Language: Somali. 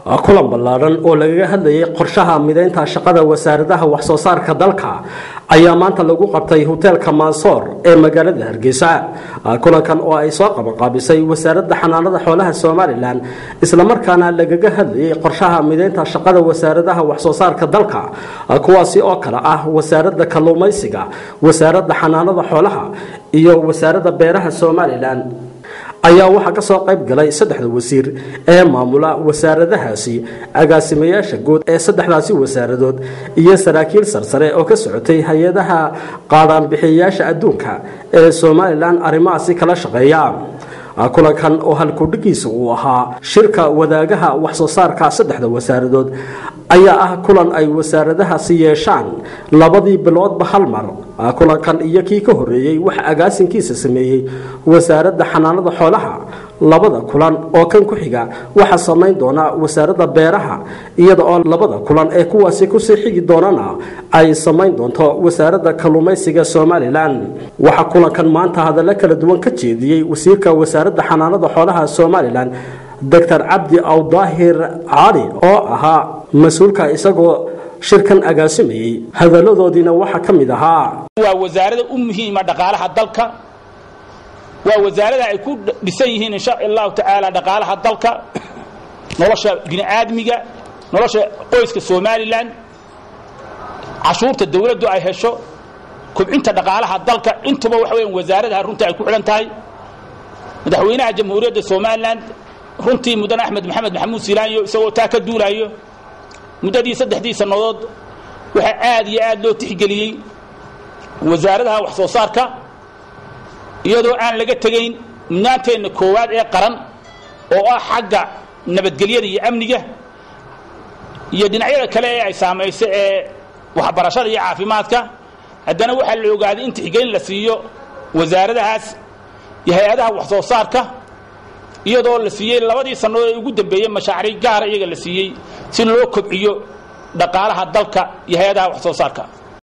kulan ballaadhan oo lagaga hadlayay qorshaha mideynta shaqada wasaaradaha waxsoo saarka dalka ayaa maanta lagu qabtay hoteelka mansoor ee magaalada hargeysa kulankan oo ay soo qabanqaabisay wasaaradda xanaanada xoolaha somalilan islamarkaana lagaga hadlayay qorshaha mideynta shaqada wasaaradaha waxsoo saarka dalka kuwaasi oo kale ah wasaaradda kalluumaysiga wasaaradda xanaanada xoolaha iyo wasaaradda beeraha somalilan ayaa waxaa ka soo qayb galay saddexda wasiir ee maamula wasaaradahaasi agaasimayaasha guud ee saddexdaasi wasaaradood iyo saraakiil sarsare oo ka socotay hay-adaha qaadhaanbixiyayaasha adduunka ee somalilan arrimahaasi kala shaqeeya kulankan oo halkudhigiisa uu ahaa shirka wadaagaha waxsoo saarka saddexda wasaaradood ayaa ah kulan ay wasaaradahaasi yeeshaan labadii biloodba hal mar kulankan iyo kii ka horeeyey waxa agaasinkiisa sameeyey wasaaradda xanaanada xoolaha labada kulan oo kan ku xiga waxaa samayn doona wasaaradda beeraha iyada oo labada kulan ee kuwaasi kusii xigi doonana ay samayn doonto wasaaradda kalluumaysiga somalilan waxaa kulankan maanta hadallo kala duwan ka jeediyey wasiirka wasaaradda xanaanada xoolaha somalilan doctor cabdi awdaahir cali oo ahaa mas-uulka isagoo shirkan agaasimayey hadaladoodiina waxaa ka mid ahaa waa wasaarada u muhiima dhaqaalaha dalka waa wasaarada ay ku dhisan yihiin insha allahu tacaala dhaqaalaha dalka nolosha bini'aadmiga nolosha qoyska somalilan cashuurta dawladdu ay hesho kobcinta dhaqaalaha dalka intuba waxa weyan wasaaradaha runtii ay ku xidhan tahay madaxweynaha jamhuuriyadda somalilan runtii mudane axmed maxamed maxamuud silaanyo isagoo taa ka duulaayo muddadii saddexdii sannadood waxaa aad iyo aad loo tixgeliyey wasaaradaha wax soo saarka iyadoo aan laga tegayn mudnaanteenna koowaad ee qaran oo ah xagga nabadgelyada iyo amniga iyo dhinacyada kale ee ay saamayso ee waxbarashada iyo caafimaadka haddana waxaa la ogaaday in tixgelin la siiyo wasaaradahaas iyo hay-adaha wax soo saarka iyadoo la siiyey labadii sannadood ee ugu dambeeyey mashaariic gaara iyaga la siiyey si loo kobciyo dhaqaalaha dalka iyo hay-adaha wax soo saarka